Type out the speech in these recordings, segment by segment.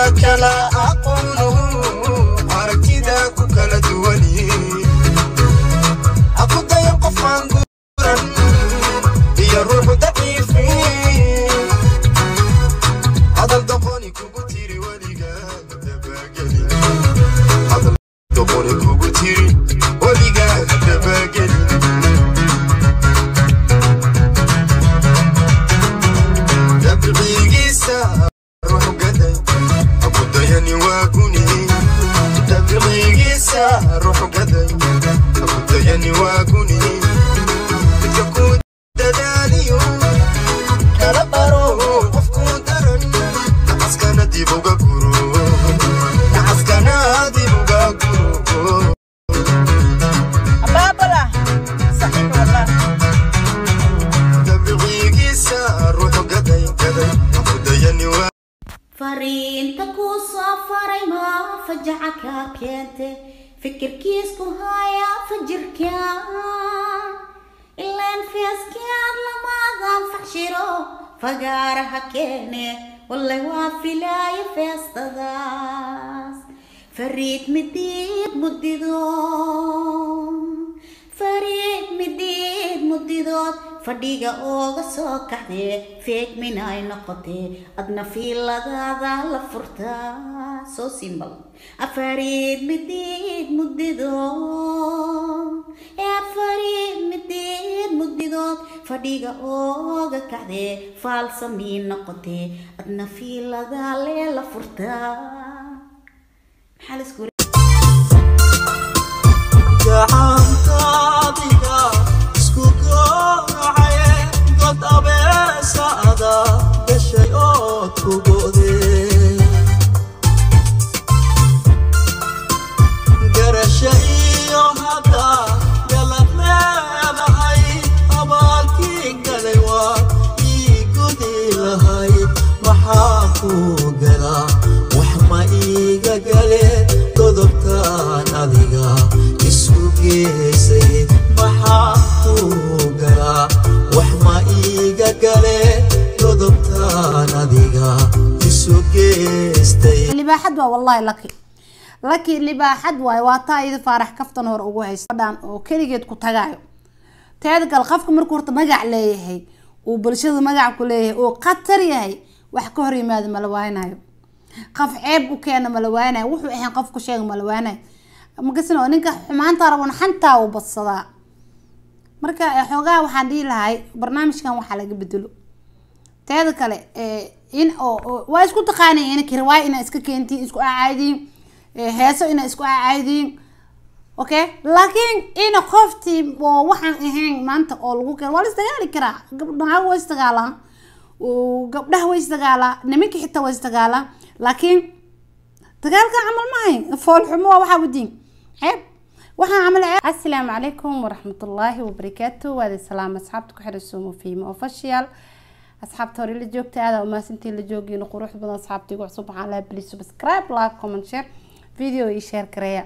kala aqoono aragtida ku kala duwani aku dayan qofaan guuran iyo ruuxu daciifi hadal doqoni kugu tiri weliga dabageli hadal doqoni kugu tiri weliga dabageli dabcigiisa ruux gaday abudayani waa guni dabcigiisa ruux gaday abudayani waa guni midka ku dadaaliyo kala baro qofku daran nacaskana dib uga guro nacaskana dib uga guro abaabala saxiix wallah dabcigiisa ruux gaday gaday abudayani waa fariinta kuu soo faray ma fajaca kaa keente fikirkiisku haya fajirka ilaan feeskiyaad lamaadan faxshiro fagaaraha keene walle waa filaayo feestadaas fariid midiid mudido fariid midiid mudidood fadhiga ooga soo kaxdee feegmin ay noqotee adna fiiladaada la furtaa soo simbal afariid midiid mudidood ee afariid midiid mudidood fadhiga ooga kaxdee faalsamii noqotee adna fiiladaa lee la furtaa maxaa la isku gacantaadiga isku goocaye god abeesaada gashay ood ku go'dee garasha iyo hadda galad leedahay abaalkii galay waa ii gudi lahayd maxaa kuu galaa wax ma iiga gale godobtaan adiga isu geysay maxaa kuu galaa wax ma iiga gale godobtaan adiga isu geystay libaaxad waa wallahi laki laki libaaxad waaye waa taa iyada faarax kaftan hore ugu haysta dhan oo keligeed ku tagaayo teeda kale qofka markuu horta magac leeyahay uu bulshada magac ku leeyahay uu khatar yahay wax ka hor yimaado mala waaynayo qof ceeb u keena mala waaynayo wuxuu ahayn qof ku sheega mala waaynayo makasin oo ninka xumaanta rabon xantaa uu badsadaa marka eh, xoogaa waxaan dhihi lahay barnaamijkan waxaa laga bedelo teeda kale eh, in oo oo- waa isku taqaanay in kirwaay inaa iska keentiin isku acaadiin heeso inaa isku acaadiin okay laakiin ina qoftii oo waxaan ahayn maanta oo lagu keen waa la isdagaali karaa gabdhaha waa isdagaalaan oo gabdhaha way isdagaalaa nimanka xitaa waa isdagaalaa laakiin dagaalka camal maahay foolxumo waa waxaa wadiin ceeb waxaan camal ceeb assalaamu calaykum waraxmatullaahi wabarakaatu waadi salaam asxaabta ku xiran suumo fiimo official asxaabta hore la joogta aada umaasantiin la joogiina qurux badan asxaabta igu cusub waxaan lahaa please subscribe like comment share video iyo share gareeya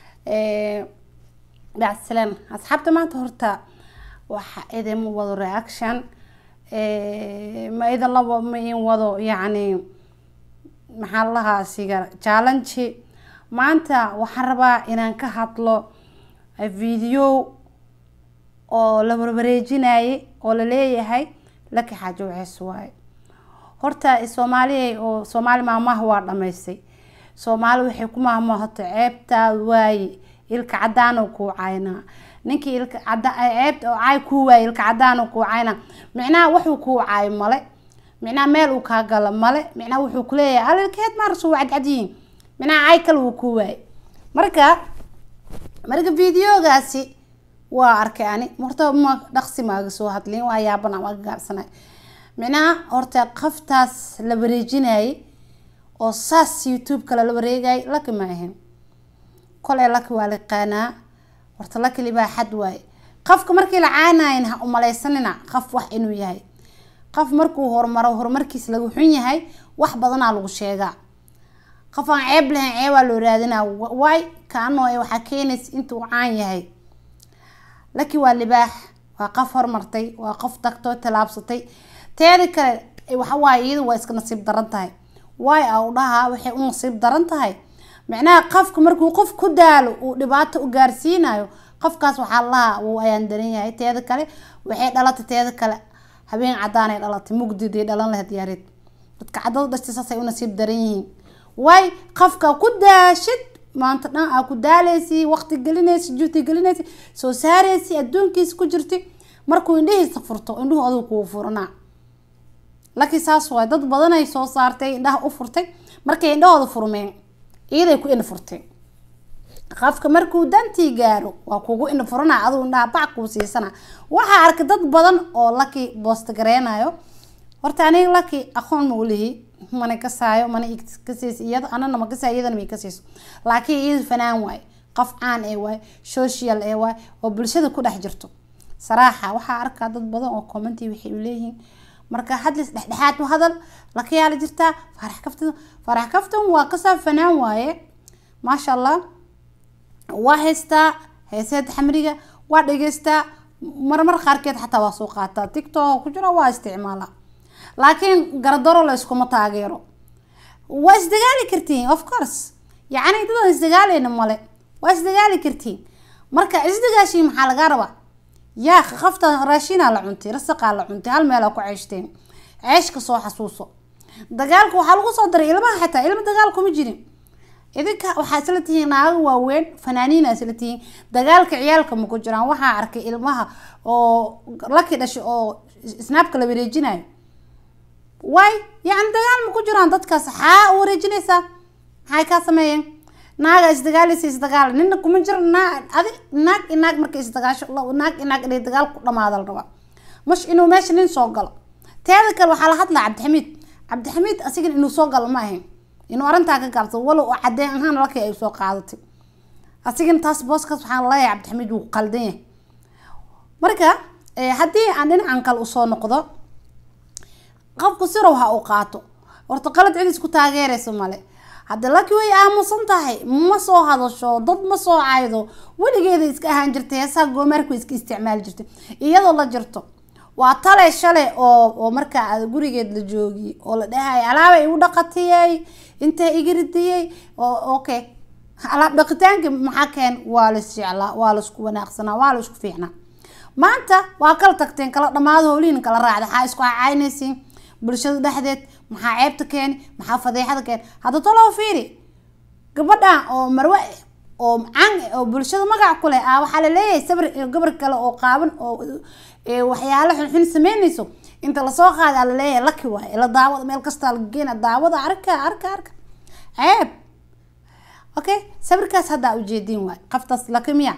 bacsalaan asxaabta maanta horta waxa idin wado reaction ma idin labo ma in wado yacni maxaa la lahaa siga challenge maanta waxaan rabaa inaan ka hadlo video oo la warwareejinayay oo la leeyahay laki xaajo waxees waaye horta soomaaliya oo soomaali maamaha waa dhamaystay soomaali waxay ku maahmaahato ceebtaad waaye ilka cadaan oo kuu caynaa ninkii ilka cada ceebta oo caay kuu waaye ilka cadaan oo kuu caynaa micnaha wuxuu kuu caayo male micnaha meel uu kaa galo male micnaha wuxuu kuleeyahay alilkeed maarasuu cadcadyihiin micnaha caay kale wuu kuu waaye marka marka videogaasi waa arkay ani horta ma dhaqsi maaga soo hadlin waa yaabana maaga gaabsanay micnaha horta qaftaas la wareejinayay oo saas youtube-ka lala wareegayay laki ma ahayn koley laki waa liqaanaa horta laki libaaxad waaye qofka markii la caanayin ha umaleysanina qof wax inuu yahay qof markuu horumaro horumarkiis lagu xun yahay wax badanaa lagu sheegaa qof aan ceeb lahayn ceebaa loo raadinaa waay kaanoo waxaa keenaysa intuu caan yahay laki waa libaax waa qof horumartay waa qof tagtoo tallaabsatay teeda kale waxawaaye iyadu waa iska nasiib daran tahay waay a u dhahaa waxay u nasiib daran tahay micnaha qofka markuu qof ku daalo uu dhibaato u gaarsiinayo qofkaas waxaa lahaa wuu ayaan daran yahay teeda kale waxay dhalatay teeda kale habeen cadaanay dhalatay mugdiday dhalan lahayd yaareed dadka cadada dhashtay saasay u nasiib daran yihiin waay qofka ku daashid maanta dhan aa ku daaleysi waqti gelinaysi juhdi gelinaysi soo saareysi adduunkiisa ku jirti markuu indhihiisa furto indhuhu adigu kuu furanaa laakiin saas waay dad badanay soo saartay indhaha u furtay markay indhahooda furmeen iyaday ku indha furteen qofka markuu dantii gaaro waa kugu indha furana adigu indhaha bac kuu siisana waxaa arkay dad badan oo laki boosta gareynayo horta aniga laki aqoon ma ulihi mana kasaayo mana kasiis iyada anana ma kasaayo iyadana may kasiiso laakiin iyadu fanaan waaye qof caan ee waaye social ee waaye oo bulshada ku dhex jirto saraaxa waxaa arkaa dad badan oo commenti waxay leeyihiin marka hadlis dhexdhexaad u hadal lakayaala jirtaa farax kaftan farax kaftan waa kasaa fanaan waaye maasha allah waa haystaa heeseed xamriga waa dhageystaa marmar qaarkeed xataa waa soo qaataa tiktok ku jira waa isticmaala laakiin garadaro la iskuma taageero waa isdagaali kartiin of course yacni dadan isdagaaleyna male waa isdagaali kartiin marka isdagaashiin maxaa lagaa rabaa yaa qafta raashinaa la cuntay rasaqaa la cuntay hal meelaa ku ceeshteen ceeshka soo xasuuso dagaalka waxaa lagu soo daray ilmaha xataa ilma dagaal kuma jirin idinka waxaa isla tihiin naago waaweyn fanaaniina isla tihiin dagaalka ciyaalka ma ku jiraan waxaa arkay ilmaha oo laki dhashay oo snaabka la wareejinayo waay yacni dagaal ma ku jiraan dadkaas xaa u wareejinaysaa maxay kaa sameeyeen naaga isdagaalaysa isdagaal nina kuma jiro naa adi naag i naag markay isdagaasho naag i naag inay dagaal ku dhamaada la rabaa mash inuu meesha nin soo galo teeda kale waxaa la hadlaa cabdixamiid cabdixamiid asigan inuu soo galo ma ahayn inuu arrintaa ka gaabsado walow oo cadeen ahaan lakii ay soo qaadatay asigana taas booskaas waxaan leeyahay cabdixamiid wuu qaldan yahay marka haddii aan dhinacan kale usoo noqdo qofku sirow ha u qaato horta qalad cid isku taageeraysa male hadda laki way aamusan tahay ma soo hadasho dad ma soo caydo weligeeda iska ahaan jirtay heesaha goomaarku iska isticmaali jirtay iyadoo la jirto waa tale shalay oo oo markaa aad gurigeed la joogiy oo la dhahay alaabay igu dhaqatiyey intay iga ridiyey oo okay alaab dhaqitaanka maxaa keen waa la isjeclaa waa la isku wanaaqsanaa waa la isku fiicnaa maanta waa kala tagteen kala dhamaado howlihin kala raacda waxaa isku cacaynaysiin bulshada dhexdeed maxaa ceebta keeni maxaa fadeexada keeni hadda toloo fiiri gabadhan oo marwe oo can oo bulshada magac ku leh ah waxaa laleeyahay sabr gabar kale oo qaaban oo waxyaalo xunxun sameynayso inta lasoo qaada laleeyahay laki waaye la daawada meel kastaa laga geena daawada arka arka arka ceeb okay sabirkaas haddaa ujeediin waay qaftaas laki miya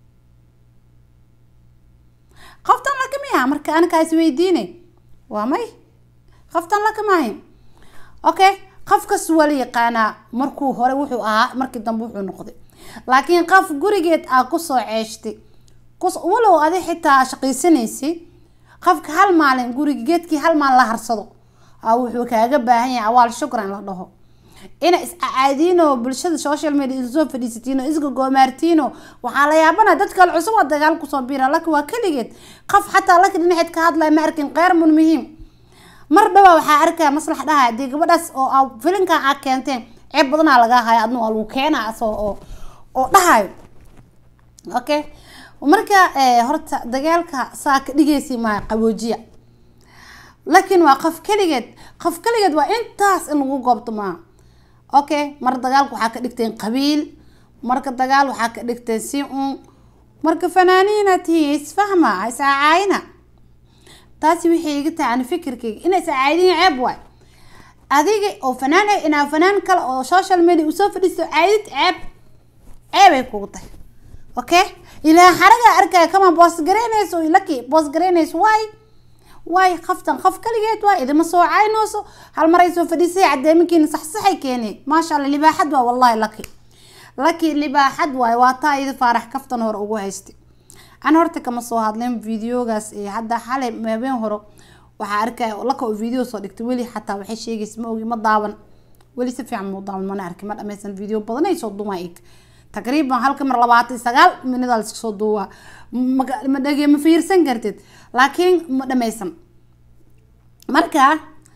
qoftan laki miya marka anikaa isweydiine waa may qoftan laki maahin okay qofkas waa la yaqaanaa markuu hore wuxuu ahaa markii dambe wuxuu noqday laakiin qof gurigeed aa kusoo ceeshtay walow adi xitaa shaqaysanaysay qofka hal maalin guriga geedkii hal maalin la harsado aa wuxuu kaaga baahan yahay awaal shukran la dhaho ina iscaadiino bulshada social media isoo fadhiisatiino isga goomaartiino waxaa la yaabana dad kale cusub oo dagaal kusoo biira laki waa keligeed qof xataa laki dhinaceed ka hadlaya ma arkin qeyr mun muhiim mar dhawaa waxaa arkaya maslax dhaha hadii gabadhaas oo filinkan aa keenteen ceeb badanaa lagaa haya adna waa lagu keenaa asoo oo oo dhahayo okay marka horta dagaalka saa ka dhigaysi maa qaboojiya laakiin waa qof keligeed qof keligeed waa intaas in lagu goobto maaha okay mar dagaalka waxaa ka dhigteen qabiil marka dagaal waxaa ka dhigteen si un marka fanaaniina tihiin isfahma iscacaayina taasi waxay iga tahay ani fikirkayga inay iscaaydiin ceeb waay adiga oo fanaan ah inaa fanaan kale oo social media usoo fadhiisto caydid ceeb ceebay kugu tahay okay ilaa xaraga arkaya kama boos garaynayso laki boos garaynayso waay waay qaftan qof kaligeed waay idima soo caynooso hal maray soo fadhiisay cadeeminkiina saxsaxay keeneen maasha allah libaaxad waa wallahi laki laki libaaxad waay waa taa idi faarax kaftan hore ugu haystay an horta kama soo hadleen videogaas hadda xalay habeen hore waxaa arkaya laka oo video soo dhigtay weli xataa waxay sheegaysa ma ogi ma daawan weli si fiican mau daawan mana arkin ma dhameysan video badan ay soo dumaa ig taqriiban halka mar labaatan iyo sagaal minida la iska soo duubaa ma dhege ma fiirsan kartid laakiin ma dhameysan marka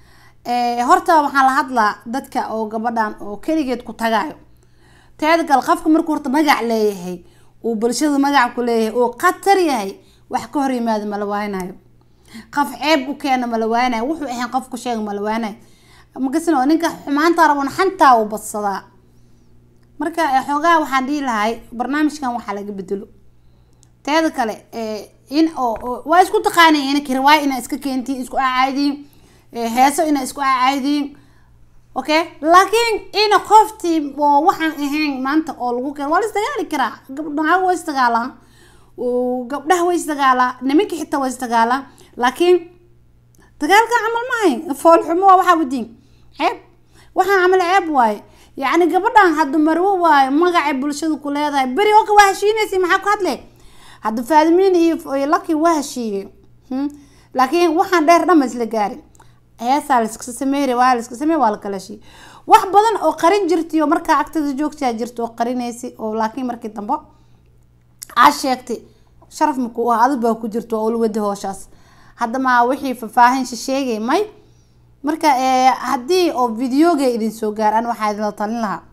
Eh, horta waxaan la hadlaa dadka oo gabadhan oo keligeed ku tagayo teeda kale qofka markuu horta magac leeyahay uu bulshada magac ku leeyahay uu khatar yahay wax ka hor yimaado mala waaynayo qof ceeb u keena mala waaynayo wuxuu ahayn qof ku sheega mala waaynayo makasin oo ninka xumaanta rabon xantaa uu badsadaa marka eh, xoogaa waxaan dhihi lahay barnaamijkan waxaa laga bedelo teeda kale eh, in oo oo- waa isku taqaanay in kirwaay inaa iska keentiin isku acaadiin heeso inaa isku acaadiin okay laakiin ina qoftii oo waxaan ahayn maanta oo lagu keen waa la isdagaali karaa gabdhaha waa isdagaalaan oo gabdhaha way isdagaalaa nimanka xitaa waa isdagaalaa laakiin dagaalka camal maahay foolxumo waa waxaa wadiin ceeb waxaan camal ceeb waaye yacni gabadhan hadda marwo waaye magacay bulshada ku leedahay beri oo ka waa heshiinaysa maxaa ku hadle hadda faadimiin iyo iyo laki waa heshiiyey Hmm. laakiin waxaan dheer dhan ma isla gaarin heesaa laiska sameeyey waa laiska sameey waa la kala heshiiyey wax badan oo qarin jirtay oo markaa agtada joogtaa jirta oo qarinaysa oo laakiin markii dambe aad sheegtay sharaf maku ah adi baa ku jirto oo ulwada hooshaas hadda ma wixii faahfaahin sheegay may marka eh, haddii oo videoga idin soo gaar an waxaa idinla talin lahaa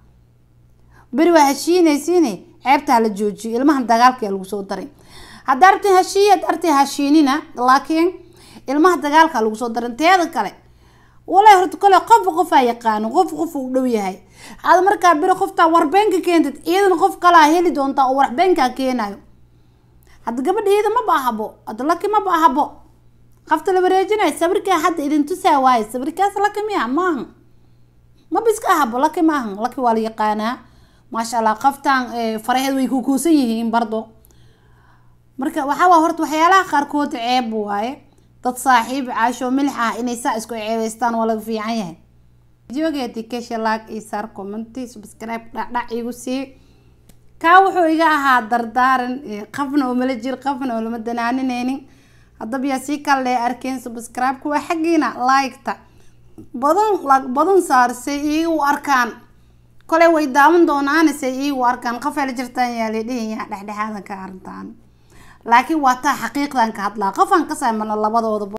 beri waa heshiinaysiine ceebta hala joojiyo ilmahan dagaalka lagu soo daray hadda artin heshiiya hadda artin heshiinina laakiin ilmaha dagaalka lagu soo darin teeda kale walaa horta kale qof qofaa yaqaano qof qof u dhow yahay aad markaa beri qoftaa warbeenka keentid iyadana qof kalaa heli doontaa oo warbeenkaa keenayo hadda gabadha iyada maba ahabo hadda laki maba ahabo qafta la wareejinayo sawirkaa hadda idin tusaa waaye sawirkaas laki miya maaha maba iska ahabo laki maahan laki waa la yaqaanaa maasha allah qaftaan faraheed way kukuusan yihiin bardo marka waxaa waa horta waxyaalaha qaarkood ceeb waaye dad saaxiib caasho milix ah inay saa isku ceebeystaan waa laga fiican yahay videogeedi kesha laag iyo saar commenti subscribe dhacdhac igu sii kaa wuxuu iga ahaa dardaaran eh, qafna oo mala jir qafna oo lama danaanineynin haddaba yaa sii kale arkeen subscribe kuwa xaggiina like-ta badan lag badan saarsay iigu arkaan kole way daawan doonaan say iigu arkaan qafay la jirtaan yaa la dhihayaa dhexdhexaadan ka arrintaan laakiin waa taa xaqiiqdan ka hadlaa qofaan ka saamana labadooda